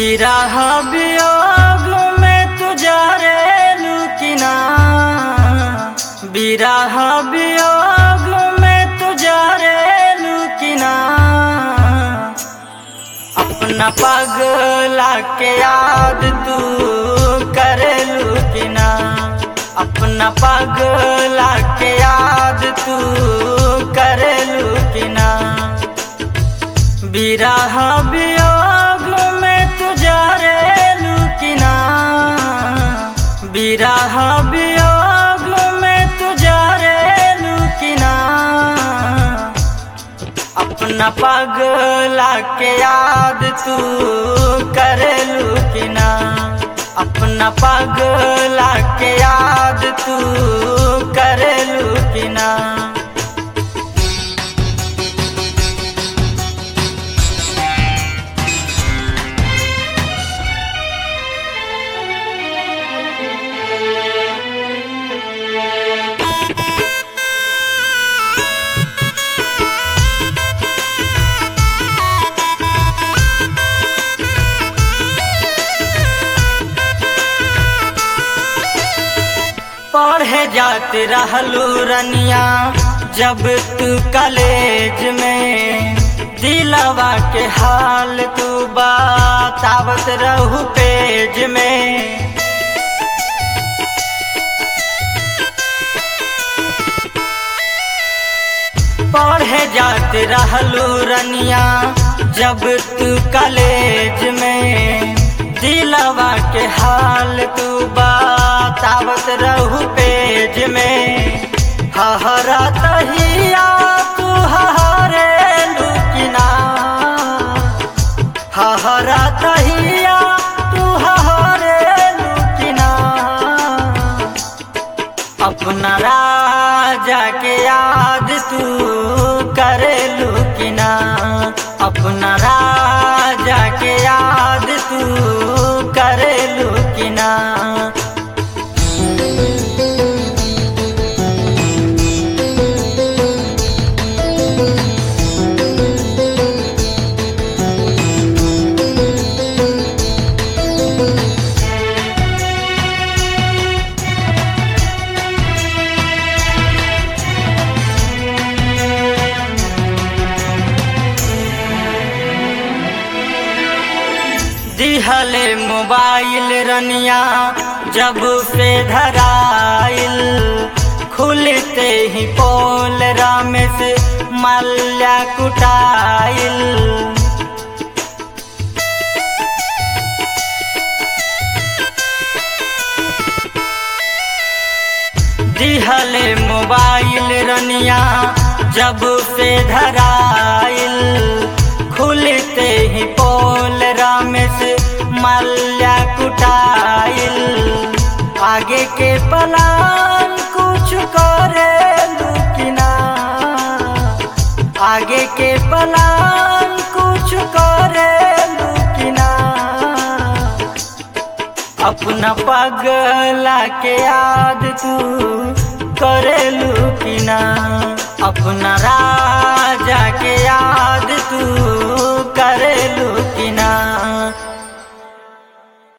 बिरह वियोग में तुझा रे लुकिना बिरह वियोग में तुझा रे लुकिना अपना पगला के याद तू करे लुकिना अपना पगला के याद तू करे लुकिना बिरह वियोग में तुझा रे लुकिना बिरह वियोग में तुझा रे लुकिना अपना पगला के याद तू करे लुकिना अपना पगला के याद तू करे लुकिना पढ़े जाते रहलू रनिया जब तू कॉलेज में दिलवा के हाल तू बतावत रहू पेज में पढ़े जाते रहलू रनिया जब तू कॉलेज में दिलवा के हाल तू बतावत रहू पेज में हहरा तहिया तू हहरे लुकिना हहरा तहिया तू हहरे लुकिना अपना राजा के याद तू करे लुकिना अपना राजा के याद तू करे लुकिना दिहले मोबाइल रनिया जब से धराइल खुलते ही पोल रामेश मल्या कुटाइल दिहले मोबाइल रनिया जब से धराइल खुलते ही पोल रामेश मल्या कुटाइल आगे के पलान कुछ करे लुकिना आगे के पलान कुछ करे लुकिना अपना पगला के याद तू करे लुकिना अपना रा